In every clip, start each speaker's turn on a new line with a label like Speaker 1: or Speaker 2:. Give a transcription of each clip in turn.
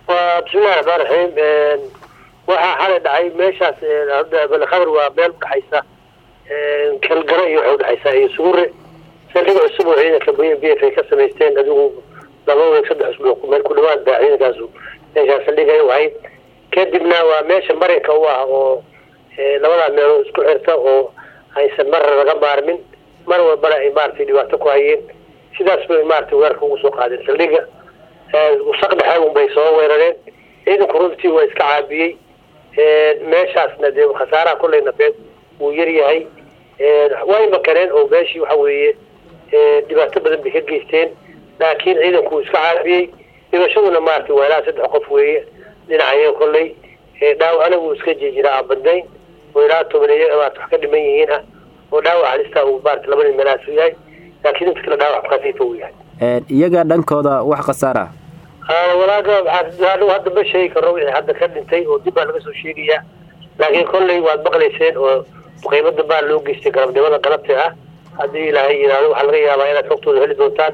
Speaker 1: waa bismillahi raxmaan raxiim waxaa xalay dhacay meeshaas hadda balkhadar waa meel udhexaysa kalgaro iyo waxay udhexaysaa iyo sugure saldhiga cusub oo ciidanka b b f ay ka samaysteen adigu laba weeg saddex usbuuc meel ku dhawaad baa ciidankaasu meeshaas saldhiga ay ahayd kadibna waa meesha marinka u ah oo labadaa meelood isku xirta oo aysan marra laga maarmin mar walbana ay maaragtay dhibaato ku hayeen sidaas bay maaragtay weerarka ugu soo qaadeen saldhiga usaq dhexe un bay soo weerareen ciidanku runtii waa iska caabiyey meeshaasna dee khasaaraha kolley nafeed wuu yar yahay way makareen oo meeshii waxa weeye dhibaato badan bay ka geysteen laakiin ciidanku wuu iska caabiyey dhibashaduna maaragtay waa ilaa saddex qof weeye dhinacayo kolley dhaawacna wuu iska jijiraa abadayn oo ilaa tobaneeyo maarata wax ka dhiman yihiin ah oo dhaawac halista uu maarata laba nin meelahaas u yahay laakiin inta kale dhaawac khafiifa uu yahay
Speaker 2: iyaga dhankooda wax khasaara
Speaker 1: walaaga waxaa hadda ma sheegi karo wixii hadda ka dhintay oo dib baa laga soo sheegayaa laakiin kolley waad maqlayseen oo qiimada baa loo geystay galabnimada galabta ah haddii ilaahay yidhaahdo waxaa laga yaabaa inaad xogtooda heli doontaan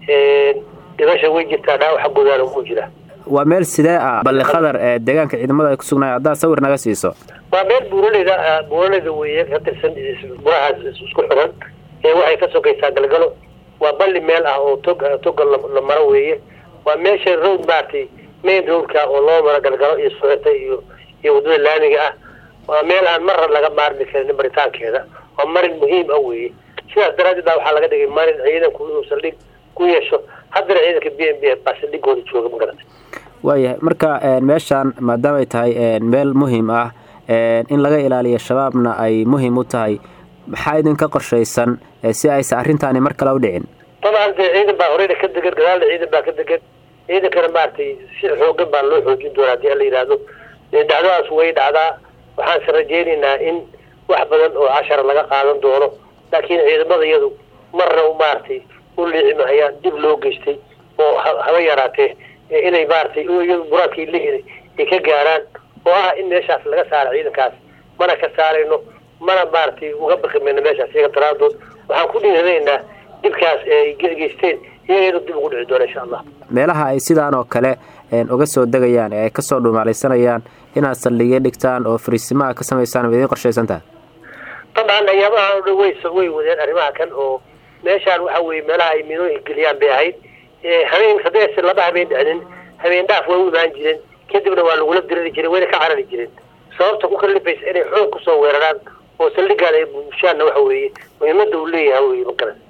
Speaker 1: dhibasha way jirtaa dhaawaxa gudaana wuu jira
Speaker 2: waa meel sidee ah balli khadar ee deegaanka ciidamada ay ku sugnaay haddaad sawir naga siiso
Speaker 1: waa meel buuraleyda buuraleyda weeye ka tirsan burahaas isku xiran ee waxay ka sokaysaa galgalo waa balli meel ah oo tog toga la maro weeye waa meesha road maaragtay main roadka oo loo maro galgalo iyo suxirta iyo iyo waddada laamiga ah waa meel aan marra laga maarmi karin baritaankeeda waa marin muhiim ah weeye sidaas daraaddeed baa waxaa laga dhigay marin ciidanku inuu saldhig ku yeesho haddana ciidanka b m b f baa saldhigooda jooga magarata
Speaker 2: waayahay marka meeshaan maadaama ay tahay meel muhiim ah in laga ilaaliyo shabaabna ay muhiim u tahay maxaa idinka qorshaysan si aysan arrintaani mar kale u dhicin
Speaker 1: dabcan dee ciidan baa horeyna ka degan gadaalna ciidan baa ka degan ciidankana maaragtay si xoogan baa loo xoojin doonaa hadii ala yidhaahdo dhacdadaas way dhacdaa waxaanse rajaynaynaa in wax badan oo cashara laga qaadan doono laakiin ciidamada iyadu marna maaragtay u liicimahayaan dib loo geystay oo haba yaraatee inay maaragtay iyadu buraadkii lihida ay ka gaaraan oo ah in meeshaas laga saaro ciidankaas mana ka saarayno mana maaragtay uga baqi mayno meeshaas iyaga daraadood waxaan ku dhiiranaynaa dibkaas ay geysteen iyaga inuu dib ugu dhici doono insha allah
Speaker 2: meelaha ay sidaan oo kale uga soo degayaan ee ay kasoo dhumaalaysanayaan inaad saldhigyo dhigtaan oo fariisimaha ka samaysaan ma idiin qorshaysantaha
Speaker 1: dabcan ayaamaha o dhan way way wadeen arrimaha kan oo meeshaan waxa weye meelaha ay minooyin geliyaan bay ahayd habeen hadeese laba habeen dhicnin habeen dhaaf way u imaan jireen kadibna waa lagula dirari jiren wayna ka carari jireen sababta ku kalifaysa inay xoog kusoo weeraraan oo saldhigaan ay bulshaanna waxa weeye muhiimada uu leeyahay weye makaran